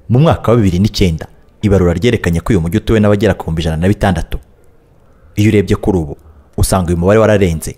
mu mwaka wa bibiri n'icyenda ibarura ryerekanye ko uyu mujyi utuwe n'abagera ku bihumbi ijana na bitandatu iyo urebye kuri ubu usanga uyu mubare wararenze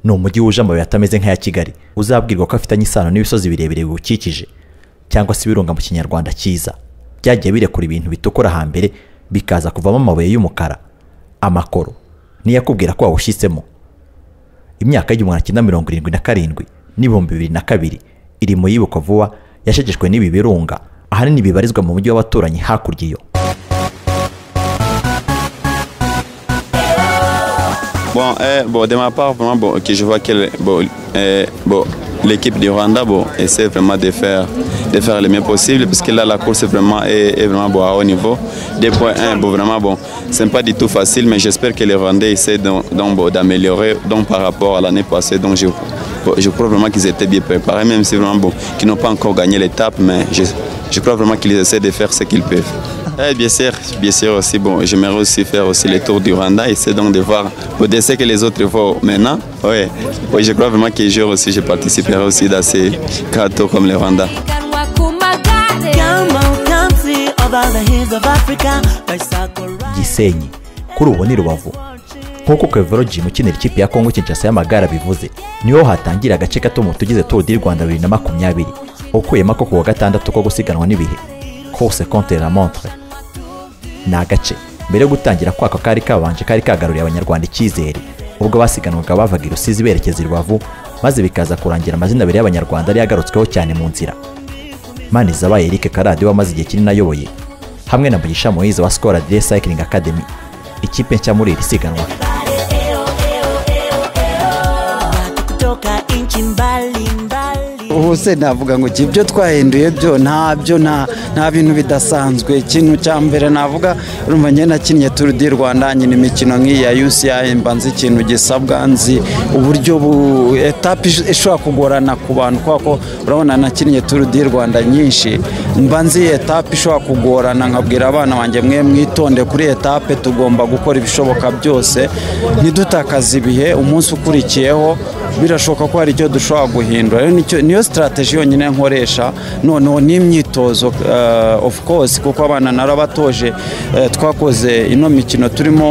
ni umujyi wuje amabuye atameze nk'aya kigali uzabwirwa ko afitanye isano n'ibisozi birebire biwukikije cyangwa se ibirunga mu kinyarwanda cyiza byagiye birekura ibintu bitukura hambere bikaza kuvamo amabuye y'umukara amakoro niyakubwira ko wawushyitsemo imyaka y'igihumbi magana cyenda mirongo irindwi na karindwi n'ibihumbi bibiri na kabiri iri mu yibukwa vuba yashegeshwe n'ibi birunga ahanini bibarizwa mu mujyi w'abaturanyi hakurya iyo Bon, eh, bon, de ma part, vraiment, bon, que je vois que le- bon, eh, bon, l'équipe du Rwanda bon, essaie vraiment de faire, de faire le mieux possible, parce que là, la course est vraiment, est, est vraiment bon, à haut niveau. 2.1, bon, vraiment, bon, c'est pas du tout facile, mais j'espère que les Rwandais essaient donc, donc, bon, d'améliorer donc, par rapport à l'année passée. Donc, je, bon, je crois vraiment qu'ils étaient bien préparés, même si vraiment, bon, qu'ils n'ont pas encore gagné l'étape, mais je, je crois vraiment qu'ils essaient de faire ce qu'ils peuvent. Eh, bien sûr, bien sûr aussi. Bon, j'aimerais aussi faire aussi le tour du Rwanda et c'est donc de voir au décès que les autres font maintenant. Oui, oui je crois vraiment que je aussi, je participerai aussi dans ces quatre tours comme le Rwanda. Ganwa kumagare. Come on, come see of all the hills of Africa. Bicycle ride. gisenyi kuri ubu ni rubavu nk'uko kevero jimu ukinira ikipe ya kongo kinshasa y'amagare abivuze niho hatangira agace gato mu tugize tour du rwanda bibiri na makumyabiri ukuyemo ako ku wa gatandatu ko gusiganwa n'ibihe course contre la montre ni agace mbere yo gutangira kwako kari kabanje kari kagaruriye abanyarwanda icyizere ubwo basiganwaga bavaga i rusizi berekeza i rubavu maze bikaza kurangira amazina abiri y'abanyarwanda yari yagarutsweho cyane mu nzira Manizabaye Eric Karadi wamaze igihe kinini ayoboye hamwe na Mugisha Moise wa Skol Adrien Cycling Academy ikipe nshya muri iri siganwa kutoka inchi mbali mbali ubu se navuga ngo iki ibyo twahinduye byo ntabyo nta nta bintu bidasanzwe ikintu cya mbere navuga urumva njye nakinnye turu di rwanda nyina imikino nk'iyi ya uci mba nzi ikintu gisabwa nzi uburyo bu etape ish- ishobora kugorana ku bantu kubera ko urabona nakinnye turu di rwanda nyinshi mba nzi etape ishobora kugorana nkabwira abana banjye mwe mwitonde kuri etape tugomba gukora ibishoboka byose ntidutakaze ibihe umunsi ukurikiyeho birashoboka ko hari icyo dushobora guhindura rero nicyo- niyo sitarateji yonyine nkoresha noneho n'imyitozo eh, of course kuko abana narabatoje eh, twakoze ino mikino turimo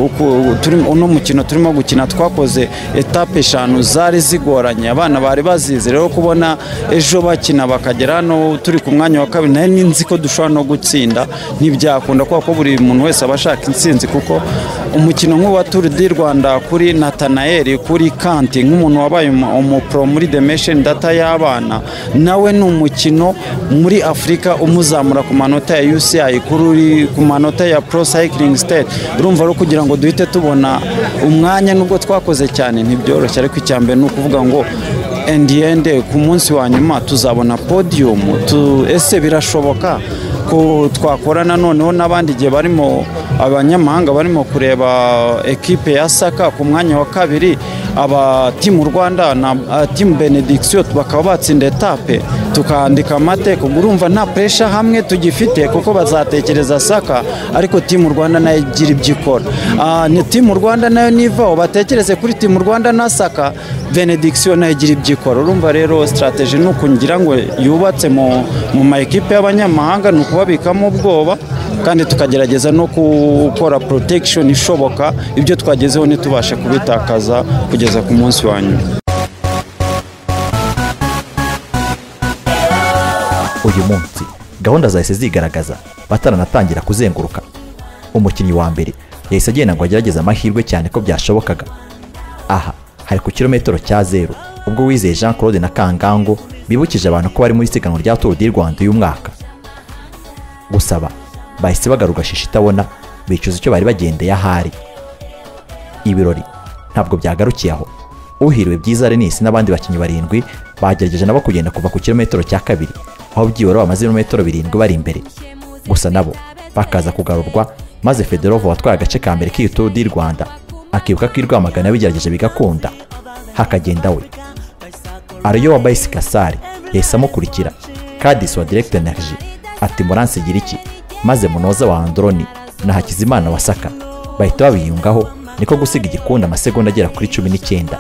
uku- turimo- uno mukino turimo gukina twakoze etape eshanu zari zigoranye abana bari bazizi rero kubona ejo bakina bakagera hano turi ku mwanya wa kabiri nari ninzi ko dushobora no gutsinda ntibyakunda kubera ko buri muntu wese aba ashaka intsinzi kuko umukino nk'uwa turu di rwanda kuri natanayeri kuri kanti nk'umuntu wabaye umu- umupro muri demesheni data y'abana nawe ni umukino muri afurika umuzamura ku manota ya uci kuri uri ku manota ya pro cycling state urumva rero kugira ngo duhite tubona umwanya nubwo twakoze cyane ntibyoroshye ariko icyambere ni ukuvuga ngo endiyende ku munsi wa nyuma tuzabona podiyumu tu- ese birashoboka ko twakorana noneho n'abandi igihe barimo abanyamahanga barimo kureba ekipe ya saka ku mwanya wa kabiri aba timu rwanda na ah, timu benediction bakaba batsinda etape tukandika amateka ubwo urumva nta puresha hamwe tugifite kuko bazatekereza saka ariko timu rwanda nayo igira ibyo ikora Ah, ni timu rwanda nayo nivaho batekereze kuri timu rwanda na saka benediction nayo igira ibyo ikora urumva rero sitarateji ni ukungira ngo yubatse mu mu ma ekipe y'abanyamahanga ni ukubabikamo ubwoba kandi tukagerageza no gukora protection ishoboka ibyo twagezeho ntitubashe kubitakaza kugeza ku munsi wa nyuma uyu munsi gahunda zahise zigaragaza bataranatangira kuzenguruka umukinnyi wa mbere yahise agenda ngo agerageze amahirwe cyane ko byashobokaga aha hari ku kilometero cya zeru ubwo wizeye Jean Claude na Kangango bibukije abantu ko bari muri siganwa rya Tour du Rwanda uyu mwaka gusaba bahise bagaruka shishi itabona bicuza icyo bari bagendeye ahari ibirori ntabwo byagarukiye aho uhiriwe byiza Renis n'abandi bakinnyi barindwi bagerageje nabo kugenda kuva ku kilometero cya kabiri aho byibura bamaze ibirometero birindwi bari imbere gusa nabo bakaza kugarurwa maze Federovo watwaye agace ka mbere k'iyi Tour du Rwanda akibuka ko i Rwamagana yabigerageje bigakunda hakagenda we ariyo wa Bayisi Kasari yahise amukurikira Kadis wa Direct Energy ati muransigira iki maze munoza wa Androni na Hakizimana wa Saka bahita babiyungaho niko gusiga igikundi amasegonda agera kuri cumi n'icyenda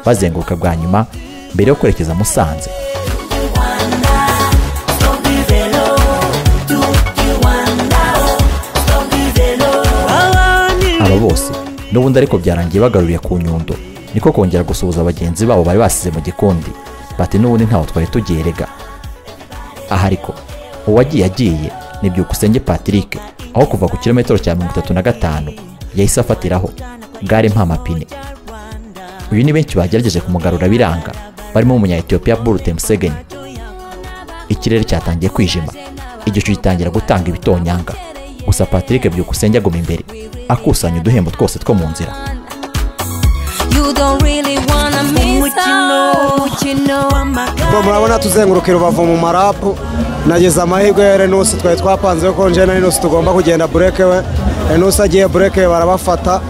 bazenguruka bwa nyuma mbere yo kwerekeza Musanze Don't be there bose n'ubundi ariko byarangiye bagaruriye ku nyundo niko kongera gusuhuza bagenzi babo bari basize mu gikundi bati n'ubundi ntaho twari tugiye rega aha ariko uwagiye agiye ni byukusenge patrick aho kuva ku kilometero cya mirongo itatu na gatanu yahise afatiraho gare nta mapine uyu ni benshi bagerageje kumugarura biranga barimo umunya etiyopiya burute musegeni ikirere cyatangiye kwijima igicu gitangira gutanga ibitonyanga gusa patrick byukusenge aguma imbere akusanya uduhembo twose two mu nzira You don't really wanna miss out what you know. ubwo murabona tuzenguruka rubavu mu marapu nageze amahirwe ya renusi twari twapanzeho ko njye na renusi tugomba kugenda bureke we renusi agiye bureke barabafata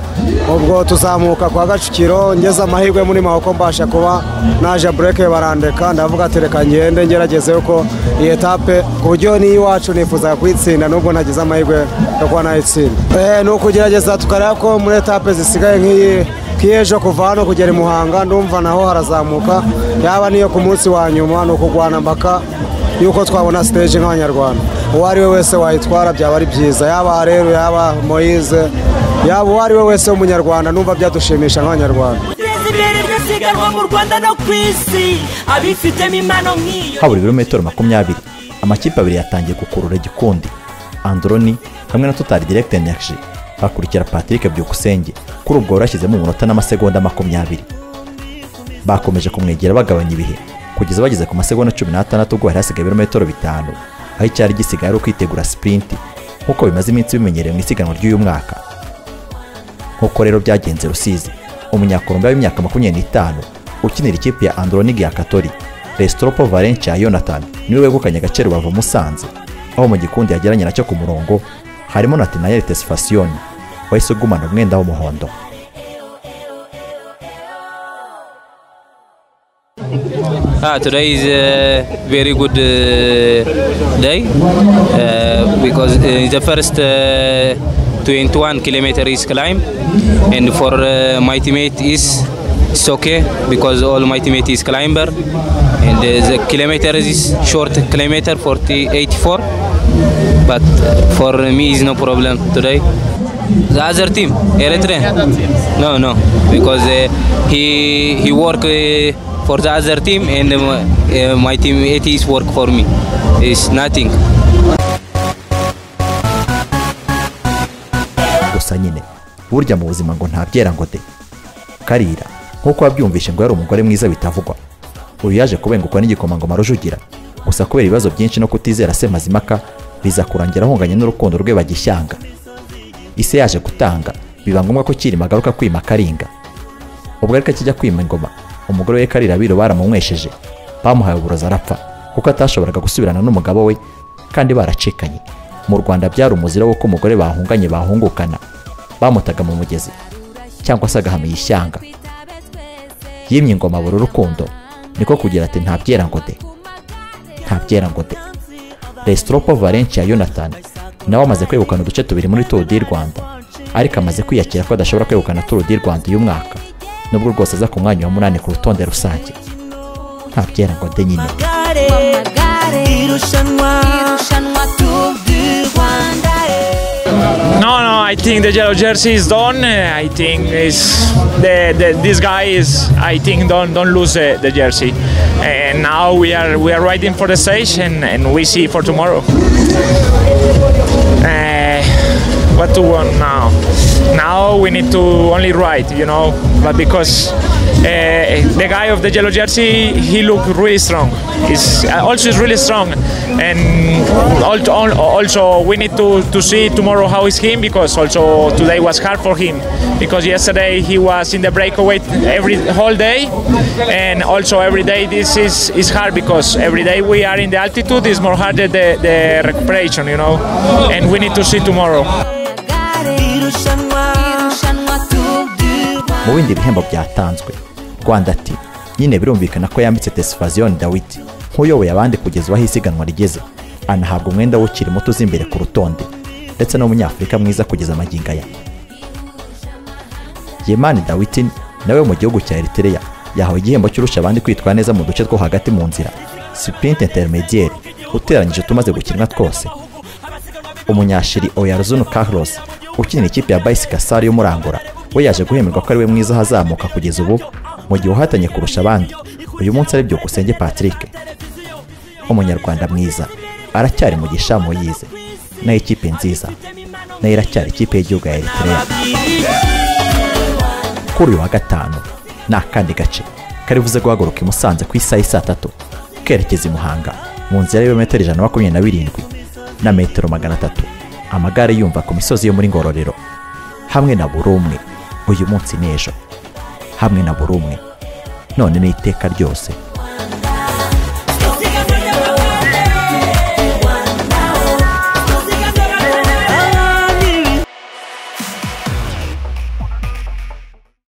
ubwo tuzamuka kwa gacukiro ngeze amahirwe muri maboko mbasha kuba naje bureke barandeka ndavuga ati reka ngende ngerageze ko iyi etape ku buryo n'iyo iwacu nifuzaga kuyitsinda nubwo nagize amahirwe yo kuba nayitsinda Eh, ni ukugerageza tukareba ko muri etape zisigaye nk'iyi kiyejo kuva hano kugera i muhanga ndumva naho harazamuka yaba niyo ku munsi wa nyuma ni ukugwana mpaka yuko twabona siteji nk'abanyarwanda uwo ari we wese wayitwara byaba ari byiza yaba rero yaba moyize yaba uwo ari we wese w'umunyarwanda numva byadushimisha nk'abanyarwanda guteza imbere iryo siganwa mu rwanda no ku isi abifitemo impano nk'iyo habura ibirometero makumyabiri amakipe abiri yatangiye gukurura igikundi androni hamwe na totari direkite energy hakurikira patrick byukusenge kuri ubwo wari washyizemo umunota n'amasegonda makumyabiri bakomeje kumwegera bagabanya ibihe kugeza bageze ku masegonda cumi n'atandatu ubwo hari hasigaye ibirometero bitanu aho icyari gisigaye ari ukwitegura sipurinti nk'uko bimaze iminsi bimenyerewe mu isiganwa ry'uyu mwaka nk'uko rero byagenze rusizi umunyakolombiya w'imyaka makumyabiri n'itanu ukinira ikipe ya andronig ya katori resitoropo valencia yonathan niwe wegukanye agace rubavu musanze aho mu gikundi yageranye nacyo ku murongo harimo na tinayeli tesifasiyoni wahise ugumana umwenda w'umuhondo Ah, today is a very good uh, day uh, because uh, the first uh, 21 kilometer is climb, and for uh, my teammate is it's okay because all my teammate is climber, and uh, the kilometer is short kilometer 484, but for me is no problem today. The other team, Eritrea. No, no, because uh, he he work uh, for the other team and uh, uh, my team it is work for me. It's nothing. gusa nyine burya mu buzima ngo ntabyera ngo de karira nk'uko wabyumvishe ngo yari umugore mwiza bitavugwa uyu yaje kubengukwa n'igikomangoma rujugira gusa kubera ibibazo byinshi no kutizera se mazimaka biza kurangira ahunganye n'urukundo rwe bagishyanga ise yaje gutanga biba ngombwa ko kirima agaruka kwima karinga ubwo ariko akijya kwima ingoma umugore we karira biro baramunywesheje bamuhaye uburozi arapfa kuko atashoboraga gusubirana n'umugabo we kandi baracikanye mu rwanda byari umuzira w'uko umugore bahunganye bahungukana bamutaga mu mugezi cyangwa se agahamira ishyanga yimye ingoma buri rukundo niko kugira ati ntabyera ngo de ntabyera ngo de Restropo Valencia Jonathan nawe amaze kwegukana uduce tubiri muri Tour du Rwanda ariko amaze kwiyakira ko adashobora kwegukana Tour du Rwanda uyu mwaka nubwo rwose aza ku mwanya wa munani ku rutonde rusange nta byera ngo de nyine amagare Amagare. irushanwa Irushanwa Tour du Rwanda. No, no, I think the yellow jersey is done. Uh, I think is the, the, this guy is. I think don't don't lose the, the jersey. And now we are we are waiting for the stage and, and we see for tomorrow. Uh, what to want now? Now we need to only ride, you know. But because uh, the guy of the yellow jersey, he look really strong. He's uh, also is really strong, and al- al- also we need to, to see tomorrow how is him because also today was hard for him because yesterday he was in the breakaway every whole day, and also every day this is, is hard because every day we are in the altitude is more harder the, the recuperation, you know, and we need to see tomorrow. irushanwa Irushanwa Tour du Rwanda. mu bindi bihembo byatanzwe rwanda ati nyine birumvikana ko yambitse tesifaziyoni dawidi nk'uyoboye abandi kugeza aho isiganwa rigeze anahabwa umwenda w'ukiri muto uza imbere ku rutonde ndetse n'umunyafurika mwiza kugeza amagingo aya yemani dawidi nawe mu gihugu cya eritereya yahawe igihembo cy'urusha abandi kwitwara neza mu duce two hagati mu nzira siprinti interinediyeri uteranyije utumaze gukinwa twose umunyashiri oyaruzunu carlos ukinira ikipe ya bayisi kasari yo muri angola we yaje guhemerwa ko ari we mwiza ahazamuka kugeza ubu mu gihe uhatanye kurusha abandi uyu munsi ari byukusenge patrick umunyarwanda mwiza aracyari mu gishamu yize nayo ikipe nziza nayo iracyari ikipe y'igihugu ya eritrea kuri uyu wa gatanu ni akandi gace karibuze guhaguruka i musanze ku isaha y'i saa tatu kerekeza i muhanga mu nzira y'ibirometero ijana na makumyabiri na birindwi na metero magana atatu amagare yumva ku misozi yo muri ngororero hamwe na buri umwe uyu munsi n'ejo hamwe na buri umwe none n'iteka ryose